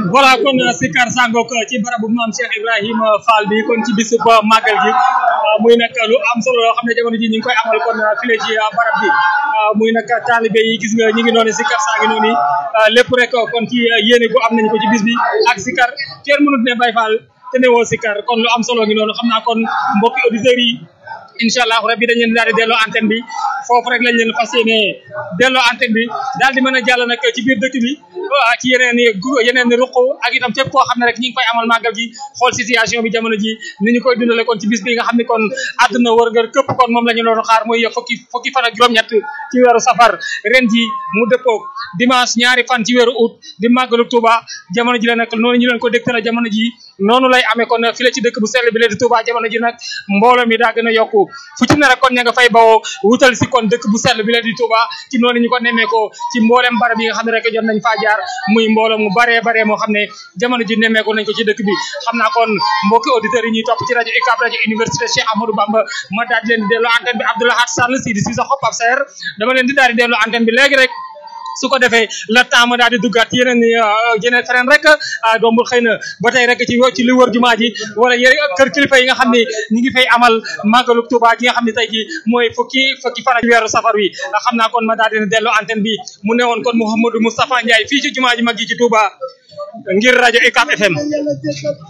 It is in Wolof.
voilà kon Sikar Sangok ci barabu maam Cheikh Ibrahima Fall bi kon ci bisub màggal gi muy nag lu am solo loo xam ne jamono ji ñu ngi koy amal kon file ci barab bi muy nag taalibe yi gis nga ñi ngi noonu Sikar saa ngi noonu lépp rek kon ci yéene gu am nañu ko ci bis bi ak Sikar kenn mënut ne Baye Fall te ne woo Sikar kon lu am solo ngi noonu xam naa kon mbokki auditeurs yi incha allah rabbi dañ leen daal di delloo antenne bi foofu rek lañ leen fas yéene delloo antenne bi daal di mën a jàll nag ci biir dëkk bi ci yeneen i yeneen i ruq ak itam fépp koo xam ne rek ñi ngi koy amal màggal gi xool situation bi jamono ji ni ñu koy dundale kon ci bis bi nga xam ne kon àdduna wërngal këpp kon moom la ñu doon xaar muy fukki fukki fan ak juróom-ñett ci weeru safar ren ji mu dëppoog dimanche ñaari fan ci weeru août di màggalu Touba jamono ji la nag noonu ñu leen ko dégtale jamono ji noonu lay amee kon fi la ci dëkk bu sell bi la di Touba jamono ji nag mbooloo mi daa gën a yokku fu ci ne rek kon ña nga fay bawoo wutal si kon dëkk bu sell bi la di Touba ci noonu ñu ko nemmeekoo ci mboolem barab yi nga xam ne rek jot nañ faa jaar muy mbooloo mu baree baree moo xam ne jamono ji nemmeeku nañ ko ci dëkk bi xam naa kon mbokki auditeurs yi ñuy topp ci rajo UCAB rajo université Cheikh Ahmadou Bamba ma daal di leen di delloo antenne bi Abdoulahat Sall Sidi Cissé Xop ab Seer dama leen di daal di delloo antenne bi léegi rek su ko defee la temps ma daal di duggaat yeneen yeneen feneen rek dombul xëy na ba tey rek ci ci li wër jumaa ji wala yére kër kilifa yi nga xam ne ñi ngi fay amal màggalu Tuuba gi nga xam ne tey ji mooy fukki fukki fan ak weeru safar wi xam naa kon ma daal dina delloo antenne bi mu newoon kon Mouhamadou Moustapha Ndiaye fii ci jumaa ji mag ji ci Touba ngir rajo UCAB FM